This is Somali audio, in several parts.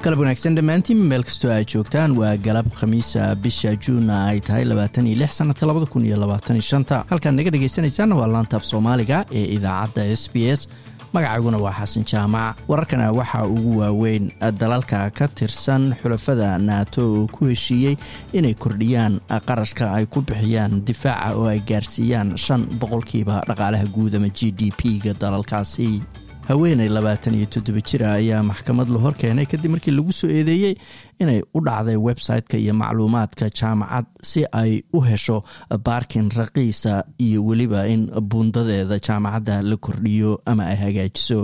galab wanaagsan dhammaantiin meel kastoo aad joogtaan waa galab khamiisa bisha juunna ay tahay labaatan iyo lix sanadka labada kun iyo labaatan iyo shanta halkaad naga dhegaysanaysaanna waa laanta af soomaaliga ee idaacadda s b s magacayguna waa xasan jaamac wararkana waxaa ugu waaweyn dalalka ka tirsan xulafada naato oo ku heshiiyey inay kordhiyaan qarashka ay ku bixiyaan difaaca oo ay gaarsiiyaan shan boqolkiiba dhaqaalaha guud ama g d p-ga dalalkaasi haweeney labaatan iyo toddoba jira ayaa maxkamad la hor keenay kadib markii lagu soo eedeeyey inay u dhacday website-ka iyo macluumaadka jaamacad si ay u hesho baarkin raqiisa iyo weliba in buundadeeda jaamacadda la kordhiyo ama ay hagaajiso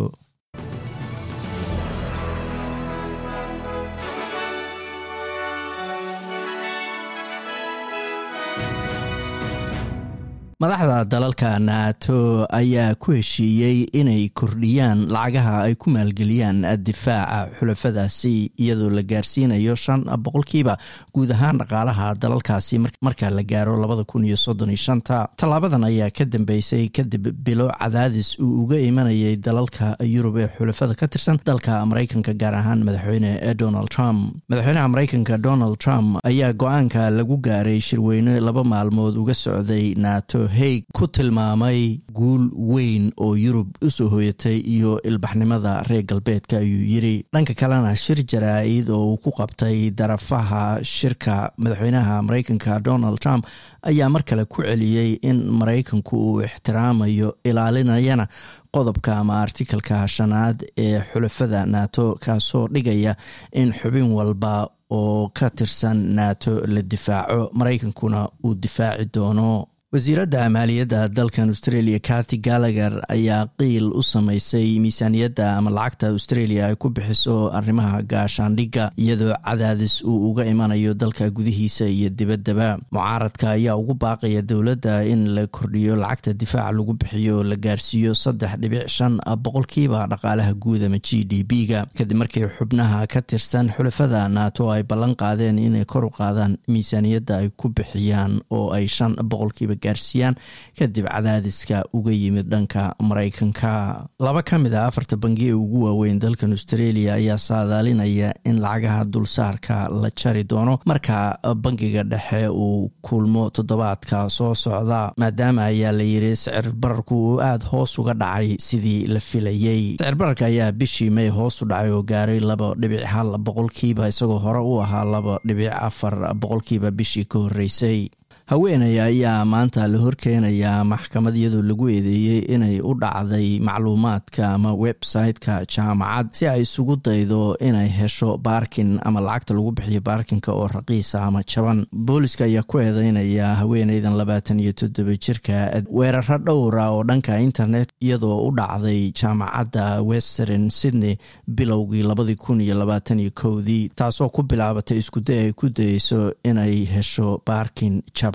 madaxda dalalka naato ayaa ku heshiiyey inay kordhiyaan lacagaha ay ku maalgeliyaan difaaca xulafadaasi iyadoo la gaarsiinayo shan boqolkiiba guud ahaan dhaqaalaha dalalkaasi marka la gaaro labada kun iyo soddon iyo shanta tallaabadan ayaa ka dambeysay kadib bilo cadaadis uu uga imanayay dalalka yurub ee xulafada ka tirsan dalka maraykanka gaar ahaan madaxweyne donald trump madaxweynaha maraykanka donald trump ayaa go-aanka lagu gaaray shirweyne laba maalmood uga socday naato haig ku tilmaamay guul weyn oo yurub u soo hooyatay iyo ilbaxnimada reer galbeedka ayuu yiri dhanka kalena shir jaraa-id oo uu ku qabtay darafaha shirka madaxweynaha maraykanka donald trump ayaa mar kale ku celiyey in maraykanku uu ixtiraamayo ilaalinayana qodobka ama artikalka shanaad ee xulafada naato kaasoo dhigaya in xubin walba oo ka tirsan naato la difaaco maraykankuna uu difaaci doono wasiiradda maaliyadda dalkan australia cathy gallagher ayaa qiil u samaysay miisaaniyadda ama lacagta australia ay ku bixiso arrimaha gaashaandhigga iyadoo cadaadis uu uga imanayo dalka gudihiisa iyo dibaddaba mucaaradka ayaa ugu baaqaya dowladda in la kordhiyo lacagta difaaca lagu bixiyo la gaarsiiyo saddex dhibic shan boqolkiiba dhaqaalaha guud ama g d b-ga kadib markii xubnaha ka tirsan xulafada naato ay ballan qaadeen inay kor u qaadaan miisaaniyadda ay ku bixiyaan oo ay shan boqolkiiba gaarsiiyaan kadib cadaadiska uga yimid dhanka maraykanka laba ka mid a afarta bangi ee ugu waaweyn dalkan australia ayaa saadaalinaya in lacagaha dulsaarka la jari doono marka bangiga dhexe uu kulmo toddobaadka soo socda maadaama ayaa la yiri sicir bararku uu aada hoos uga dhacay sidii la filayey sicir bararka ayaa bishii may hoos u dhacay oo gaaray laba dhibic hal boqolkiiba isagoo hore u ahaa laba dhibic afar boqolkiiba bishii ka horreysay haweeney ayaa maanta la horkeenayaa maxkamad iyadoo lagu eedeeyey inay u dhacday macluumaadka ama website-ka jaamacad si ay isugu daydo inay hesho baarkin ama lacagta lagu bixiyo baarkinka oo raqiisa ama jaban booliska ayaa ku eedeynaya haweeneydan labaatan iyo toddoba jirka weeraro dhowra oo dhanka internet iyadoo u dhacday jaamacadda western sydney bilowgii labadii kun iyo labaatan iyo kowdii taasoo ku bilaabatay iskuday ay ku dayeyso inay hesho baarkin jaban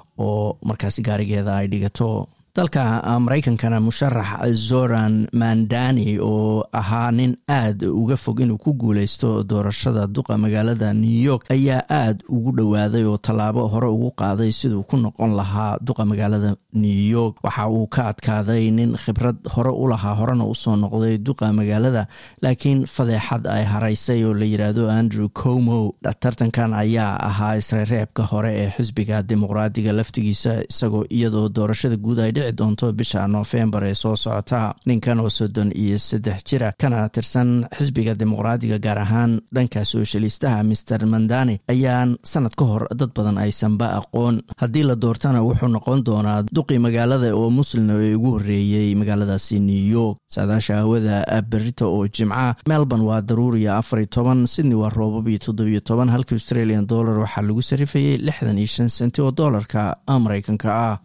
oo markaasi gaarigeeda ay dhigato dalka maraykankana musharax zoran mandani oo ahaa nin aad uga fog inuu ku guuleysto doorashada duqa magaalada new york ayaa aad ugu dhowaaday oo tallaabo hore ugu qaaday siduu ku noqon lahaa duqa magaalada new york waxa uu ka adkaaday nin khibrad hore u lahaa horena usoo noqday duqa magaalada laakiin fadeexad ay haraysay oo la yiraahdo andrew como tartankan ayaa ahaa isreereebka hore ee xisbiga dimuqraadiga laftigiisa isagoo iyadoo doorashada guud ay doonto bisha noofembar ee soo socota ninkan oo soddon iyo saddex jira kana tirsan xisbiga dimuqraadiga gaar ahaan dhanka soshalistaha master mandani ayaan sanad ka hor dad badan aysanba aqoon haddii la doortana wuxuu noqon doonaa duqii magaalada oo muslina ee ugu horreeyey magaaladaasi new york saadaasha hawada berita oo jimca melbourne waa daruuriya afar iyo toban sydney waa roobab iyo toddobiyo toban halka australian dollar waxaa lagu sarifayay lixdan iyo shan senti oo doolarka maraykanka ah